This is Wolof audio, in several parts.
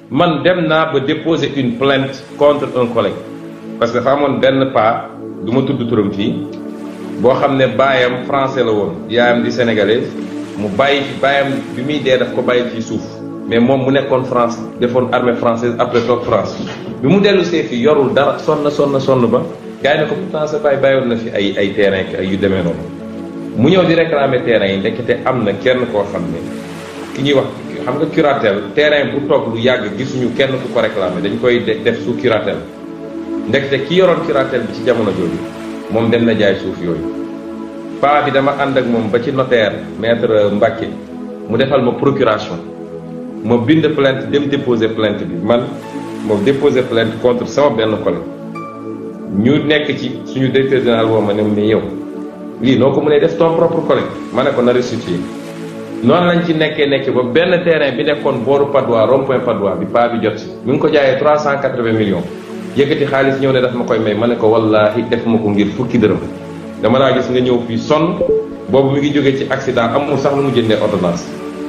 man dem naa ba déposer une plainte contre un collègue parce que dafa amoon benn pas du ma tudd turam fii boo xam ne baayam français la woon yaayam di sénégalais mu bàyyi fi baayam bi muy dee daf ko bàyyi fii suuf mais moom mu nekkoon France defoon armée française après toog France bi mu dellu see fii yorul dara sonn sonn sonn ba gars yi ne ko pourtant sa baay bàyyoon na fi ay ay terrain ay yu demee noonu mu ñëw di réclamer terrain yi ndekete am na kenn koo xam ne ki ñuy wax xam nga curatelle terrain bu toog lu yàgg gisuñu kenn ku ko réclamer dañ koy def sous curatelle ndekete ki yoroon curatelle bi ci jamono jooju moom dem na jaay suuf yooyu paa bi dama ànd ak moom ba ci notaire maître Mbacke mu defal ma procuration ma bind plainte dem déposer plainte bi man ma déposer plainte contre sama benn collègue ñu nekk ci suñu directeur général woo ma ne mu ne yow lii noo ko mënee def ton propre collègue ma ne ko na restituer noonu lañ ci nekkee nekk ba benn terrain bi nekkoon booru Padois rond point Padois bi paa bi jot si mi ngi ko jaayee trois cent quatre-vingts millions yëkkati xaalis ñëw ne daf ma koy may ma ne ko wallaahi def ma ko ngir fukki dërëm dama laa gis nga ñëw fii sonn boobu mi ngi jógee ci accident amul sax lu mu jëndee ordonnance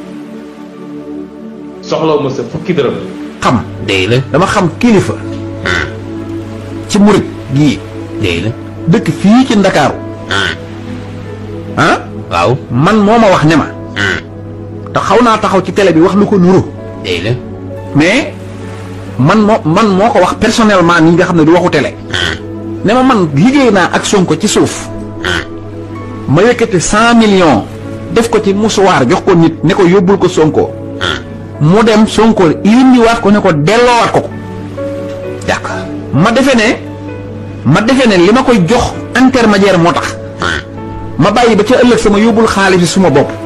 soxlaw ma sa fukki dërëm xam dëgg la dama xam kilifa ci murit gii dëgg la dëkk fii ci ndakaaru ah waaw man moo ma wax ne ma te xaw naa taxaw ci télé bi wax lu ko nuru dëgg la mais man moo man moo ko wax personnellement nii nga xam ne du waxu télé ne ma man liggéey naa ak Sonko ci suuf ma yëkkati cent millions def ko ci musuwaar jox ko nit ne ko yóbbul ko Sonko mu dem Sonko indiwaat ko ne ko delloowaat ko ko d'accord ma defe ne ma defe ne li ma koy jox intermédiaire moo tax ma bàyyi ba ca ëllëg sama yóbbul xaalis bi suma bopp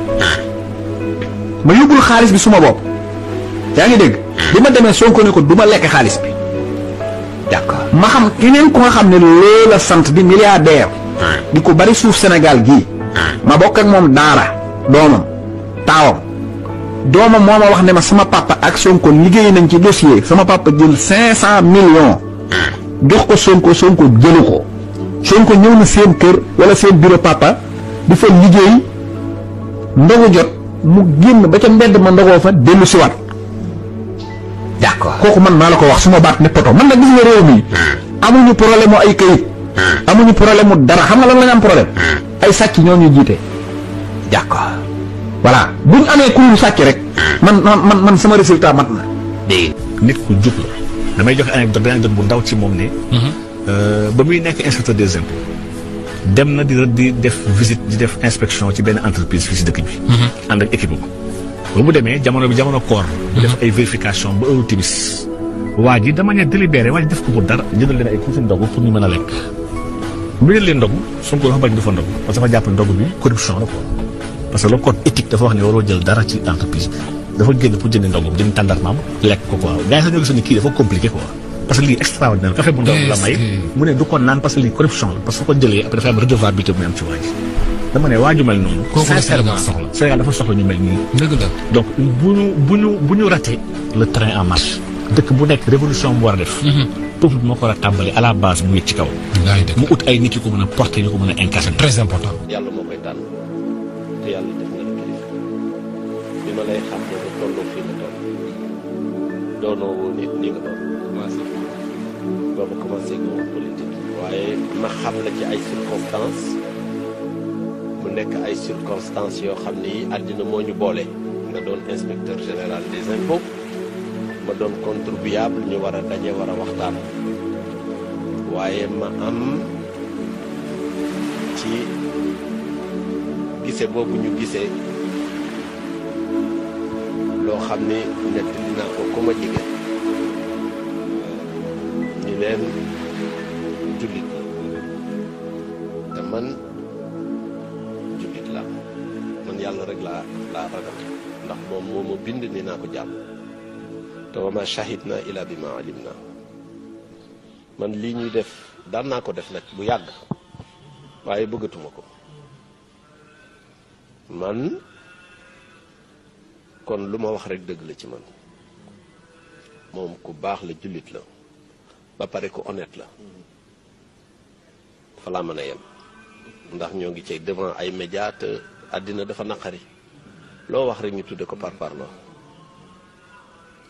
ma yóbbul xaalis bi suma bopp yaa ngi dégg bi ma demee Sonko ne ko du ma lekk xaalis bi d'accord ma xam keneen ku nga xam ne loola sant di milliardaire di ko bari suuf Sénégal gii ma bokk ak moom daara doomam taawam doomam moo ma wax ne ma sama papa ak Sonko liggéey nañ ci dossier sama papa jël cinq cent millions jox ko Sonko Sonko jëlu ko Sonko ñëw na seen kër wala seen bureau papa di fa liggéey ndogu jot mu génn ba ca mbedd ma ndogoo fa dellu siwaat d'accord kooku man maa la ko wax suma baat ne poto man nag gis nga réew mi amuñu problème mu ay këyit amuñu problème mu dara xam nga lan la ñu am problème ay sàcc ñoo ñu jiite d'accord voilà buñ amee ku ñu sàcc rek man man man man sama résultat mat na dégg nit ku jub la damay joxe anecdote benn anecdote bu ndaw ci moom ne ba muy nekk inspecteur des impôts dem na di di def visite di def inspection ci benn entreprise fii si dëkk bi ànd ak équipe ba mu demee jamono bi jamono koor mu def ay vérification ba heure timis waa ji de manière délibérée waa ji def ko pour dara jëndal leen ay kuusi ndogu pour ñu mën a lekk bu jël leen ndogu Sonko dafa bañ du fa ndogu parce que dafa jàpp ne ndogu bi corruption la quoi parce que le code éthique dafa wax ne waroo jël dara ci entreprise bi dafa génn pour jënd ndogu jënd tàndarmaam lekk ko quoi gars yi sax ñoo gis ne kii dafa compliqué quoi parce que lii extraordinaire café bu ndaw la may mu ne du ko naan parce que lii corruption la parce que ko jëlee après dafa am redevabilité bu muy am ci waa ji dama ne waa ju mel noonu Kooku la sincèrement Sénégal soxla Sénégal dafa soxla ñu mel nii dëgg la donc bu ñu bu ñu bu ñu raté le train en marche dëkk bu nekk révolution bu war a def peuple bi moo ko war a tàmbali à la base mu yëg ci kaw ngaay dëgg mu ut ay nit yu ko mën a porter yu ko mën a incarner très important yàlla moo koy tànn te yàlla def na la kilifa bi ma lay xam boobu tolloo fii nga toll doonoo woo nit ni nga doon commencé boobu commencé nga wax politique waaye ma xam la ci ay circonstances mu nekk ay circonstances yoo xam ni àddina moo ñu boole nga doon inspecteur général des impôts ma doon contribuable ñu war a daje war a waxtaan waaye ma am ci gise boobu ñu gisee loo xam ni nettali naa ko ku ma jege ñu leen jullit la te man jullit la man yàlla rek laa laa ragal ndax moom moo ma bind ni naa ko jàmm te wa ma shahid na ila bi ma alim na man lii ñuy def daan naa ko def nag bu yàgg waaye bëggatuma ko man kon lu ma wax rek dëgg la ci man moom ku baax la jullit la ba pare ku honnête la fa laa mën a yem ndax ñoo ngi cay devant ay médias te àddina dafa naqari loo wax rek ñu tudde ko par parloo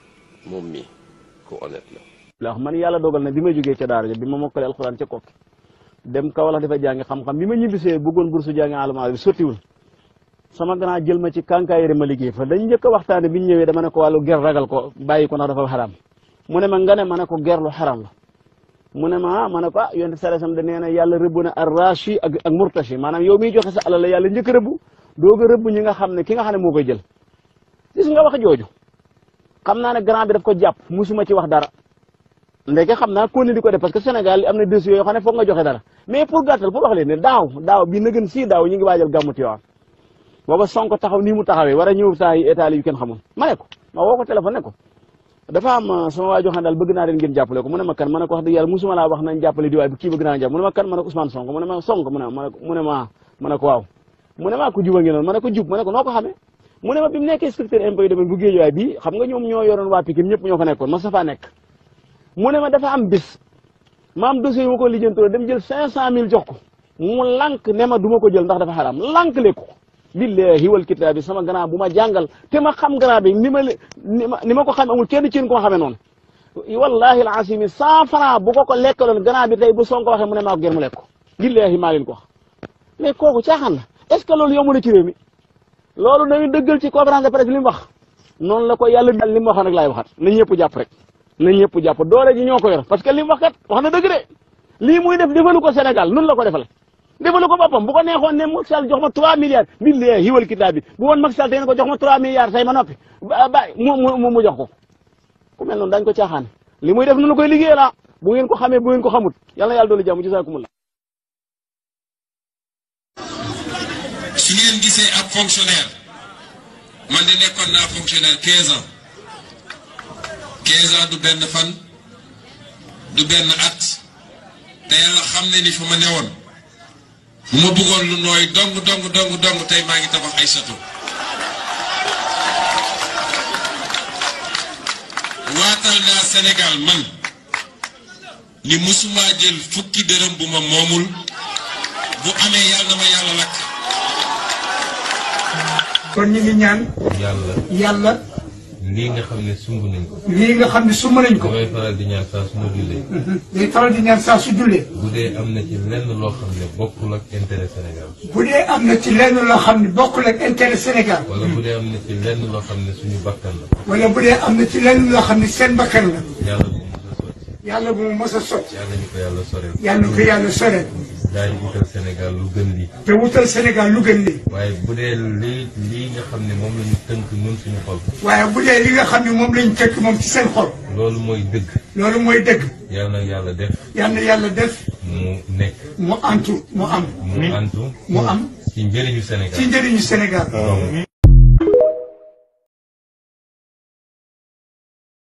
moom mii ku honnête la la wax man yàlla dogal na bi ma jógee ca daara ja bi ma mokkale alxuraan ca kokki dem Kaolack dafa jàngi xam-xam bi ma ñibbisee bëggoon bourse jàngi alama bi sottiwul sama grand jël ma ci kànkaayere ma liggéey fa dañ njëkk a waxtaane bi ñu ñëwee dama ne ko wàllu ger ragal ko bàyyi ko ndax dafa xaraam mu ne ma nga ne ma ne ko ger lu xaraam la mu ne ma ah ma ne ko ah yonte saresam da nee na yàlla rëbb na arrachi ak ak murtachi maanaam yow miy joxe sa alal la yàlla njëkk a rëbb doog a rëbb ñi nga xam ne ki nga xam ne moo koy jël gis nga wax jooju xam naa ne grand bi daf ko jàpp musuma ci wax dara ndeke xam naa ko ni di ko def parce que Sénégal am na dossiers yoo xam ne foog nga joxe dara mais pour gàttal pour wax leen ne daaw daaw bii na gën sii daaw ñu ngi waajal gàmmu Tiwaawan booba Sonko taxaw nii mu taxawee war a ñëw saa yi état yu kenn xamul ma ne ko ma woo ko téléphone ne ko dafa am sama waa joo xam ne daal bëgg naa leen ngeen jàppale ko mu ne ma kan ma ne ko wax dëgg yàlla musuma laa wax nañ jàppale di waay bu kii bëgg naa jàpp mu ne ma kan ma ne ko Ousmane Sonko mu ne ma Sonko mu ne ma mu ne ma ma ne ko waaw mu ne maa ko juba ngeen noonu ma ne ko jub ma ne ko noo ko xamee mu ne ma bi mu nekkee inspecteur impôt yi domaine bu Guédiawaye bii xam nga ñoom ñoo yoroon waa Pikine ñëpp ñoo fa nekkoon ma sa faa nekk mu ne ma dafa am bis ma am dossier yu ma ko lijjantoo dem jël cinq cent mille jox ko mu lànk ne ma du ma ko jël ndax dafa xaraam lànk lekku ko billahi wal kitaabi sama grand bu ma jàngal te ma xam grand bi ni ma ni ma ni ma ko xam amul kenn ci yéen ko ma xamee noonu wallahi al asimi cent franc bu ko ko lekkaloon grand bi tey bu Sonko waxee mu ne maa ko gën mu lekk ko billahi maa leen ko wax mais kooku caaxaan la est ce que loolu yomb na ci réew mi loolu nañu dëggal ci conférence de presse li mu wax noonu la ko yàlla dal li mu waxoon rek laay waxaat na ñëpp jàpp rek na ñëpp jàpp doole ji ñoo ko yor parce que li mu wax kat wax na dëgg de lii muy def defalu ko Sénégal nun la ko defal defalu ko boppam bu ko neexoon ne Macky Sall jox ma 3 milliards billahi hiwal kitaab bi bu woon Macky Sall tey ne ko jox ma 3 milliards say ma noppi ba ba mu mu mu jox ko ku mel noonu dañ ko caaxaan li muy def nunu koy liggéey la bu ngeen ko xamee bu ngeen ko xamut yàlla na yàlla doolu jàmm jazaakumullah su ngeen gisee ab fonctionnaire man de nekkoon naa fonctionnaire 15 ans 15 ans du benn fan du benn at te yàlla xam ne ni fa ma newoon bu ma bëggoon lu nooy dong dong dong dong tey maa ngi tabax ay château waatal naa Sénégal man ni musuma jël fukki dërëm bu ma moomul bu amee yàlla na ma yàlla lakk kon ñu ngi ñaan yàlla yàlla lii nga xam ne sumb nañ ko. lii nga xam ne sumb nañ ko. damay faral di ñaan saa su ma jullee. day faral di ñaan saa su jullee. bu dee am na ci lenn loo xam ne bokkul ak intérêt Sénégal. bu dee am na ci lenn loo xam ne bokkul ak intérêt Sénégal. wala bu dee am na ci lenn loo xam ne suñu bakkan la. wala bu dee am na ci lenn loo xam ne seen bakkan la. yàlla bu mu mës a sotti. yàlla bu mu mës a sotti. yàlla ñu ko yàlla soreel. yàlla na ko yàlla soreel. daañu wutal Sénégal lu gën lii. te wutal Sénégal lu gën lii. waaye bu dee lii lii nga xam ne moom la ñu tënk ñun suñu xol. waaye bu dee li nga xam ne moom lañ tënk moom ci seen xol. loolu mooy dëgg. loolu mooy dëgg. yàlla na yàlla def. yàlla na yàlla def. mu nekk. mu antu mu am. mu antu. mu am. ci njëriñu Sénégal. ci njëriñu Sénégal.